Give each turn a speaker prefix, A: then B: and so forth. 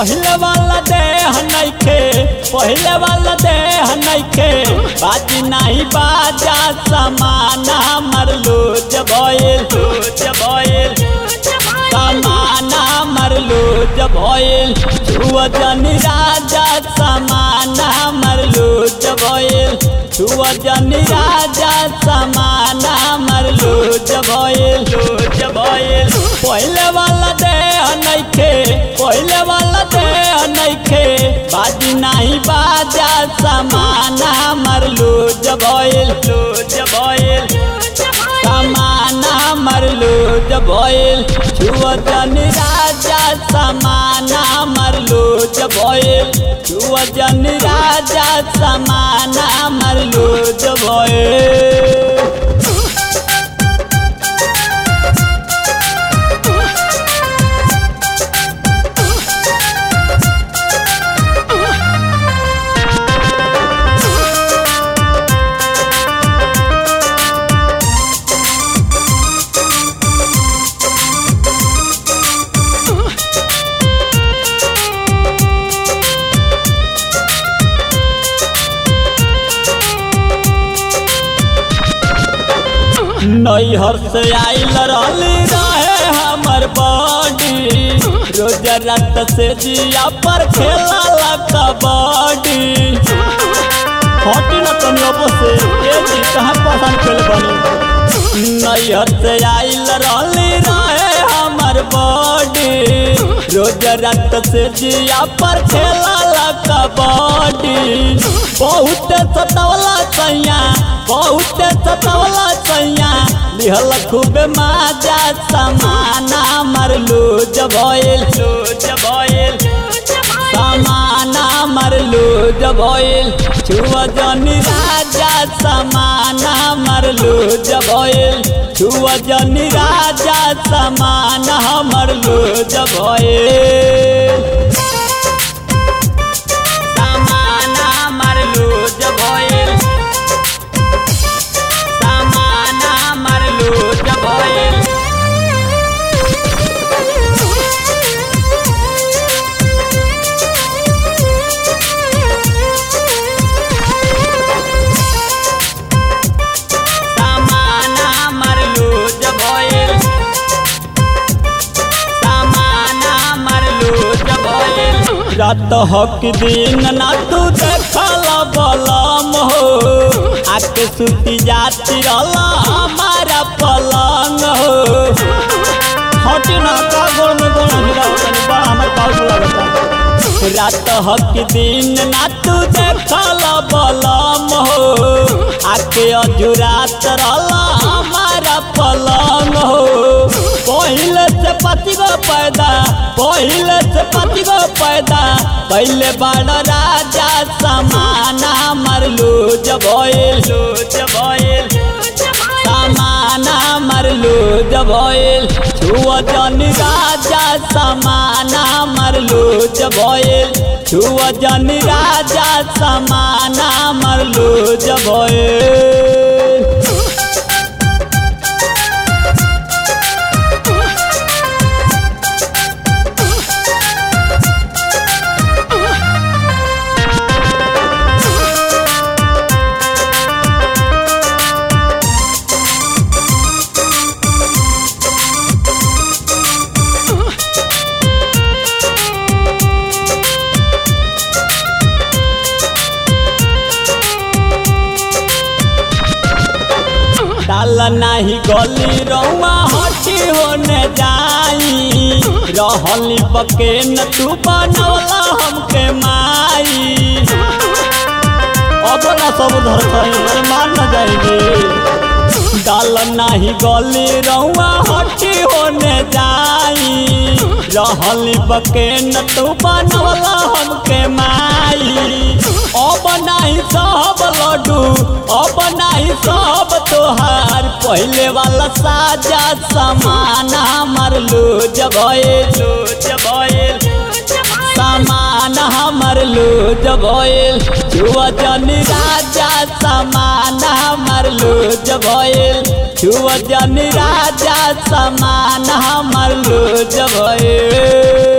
A: पहले वाला देह नइखे पहले वाला देह नइखे बाजी नाही बाजा समाना मरलो जबोइल जबोइल समाना मरलो जबोइल छुआ जनी राजा समाना मरलो जबोइल छुआ जनी राजा समाना मरलो जबोइल जबोइल पहले वाला देह नइखे पहले वाला देह नइखे बाजी नाही बाजा समाना मरलो जबोइल जबोइल समाना मरलो जबोइल छुआ जनी राजा समाना मरलो जबोइल छुआ जनी राजा समाना मरलो जबोइल नैहर से आइल रहली रहे हमर बॉडी रोज रात से जिया पर खेला कबड्डी हटी न तनी अब से ए जी कहाँ पसंद खेल बनी नैहर से आइल रहली रहे हमर बॉडी रोज रात से जिया पर खेला कबड्डी बहुत सतवला सैया बहुत सतवला सैया लिहल खूबे माजा समाना मरलू जबोइल जबोइल समाना मरलू जबोइल छुआ जनी राजा समाना मरलू जबोइल छुआ जनी राजा समाना मरलू जबोइल समाना मरलू जबोइल समाना मरलू जबोइल समाना मरलू जबोइल समाना मरलू जबोइल रात हक दिन ना तू देखल बलम हो आके सुती जाती रहला हमारा पलंग हो हटी ना का गोड़ में गोड़ हिला तनी बड़ा हमर पाउस लगता रात हक दिन ना तू देखल बलम हो आके अजुरात रहला हमारा पलंग हो पहिले से पति गो पैदा पहिले से पति गो पैदा पहले बड़ राजा समाना मरलू जबोइल जबोइल समाना मरलू जबोइल छुआ जनी राजा समाना मरलू जबोइल छुआ जनी राजा समाना मरलू जबोइल डाल नाही गली रौआ हटी होने जाई रहली पके न तू बनवला हमके माई अब ना सब धर कहीं मान न जाएगी डाल नाही गली रौआ हटी होने जाई रहली पके न तू बनवला हमके माई अब नाही सब लड्डू अब नाही सब तोहार पहले वाला साजा समाना मरलू जबोइल जबोइल सामान हमर लो जबोइल छुआ जनी राजा सामान हमर लो जबोइल छुआ जनी राजा सामान हमर लो जबोइल